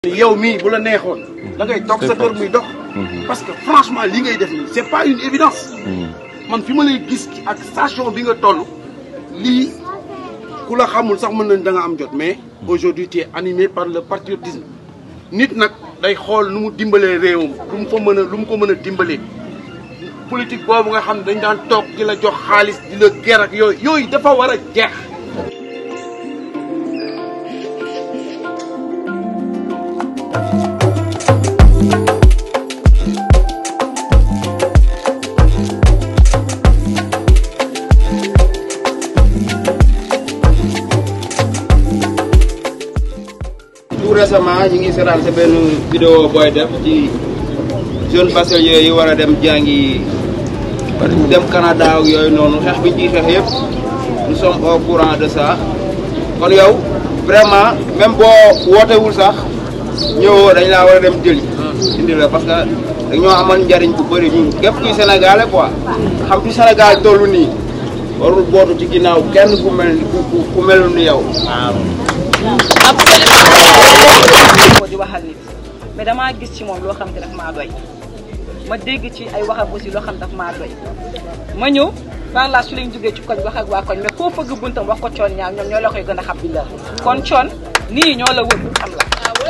yow mii bu la neexoon da ngay toog sa kër muy dox parce que franchement li ngay def nii c'est pas une évidence man fi ma lay gis ci ak station bi nga toll lii ku la xamul sax mën nañ da nga am jot mais aujourd'hui tu es animé par le patriotisme nit nag day xool nu mu dimbalee réewam lu mu fa mën a lu mu ko mën a dimbalee politique boobu nga xam ne dañ daan toog di la jox xaalis di la ger ak yooyu yooyu dafa war a jeex tout récemment ñu ngi seetaan sa benn vidéo booy def ci jeune bachelier yi war a dem jàngi dem Canada ak yooyu noonu xeex bi ñu ciy xeex yëpp nous sommes au courant de ça kon yow vraiment même boo wootewul sax ñëwoo dañ laa war a dem jëli indi la parce que dañoo amal njariñ bu bëri ñun képp kuy sénégalais quoi xam fi Sénégal tollu nii warul bootu ci ginnaaw kenn ku mel ni ku ku melul ni yow ko di wax ak nit mais damaa gis ci moom loo xam te daf maa doy ma dégg ci ay waxam aussi loo xam daf maa doy ma ñëw par la su lañ jógee ci koñ wax ak waa koñ mais koo fëgg buntam wax ko coon ñaaw ñoom ñoo la koy gën a xam kon coon nii ñoo la wër xam la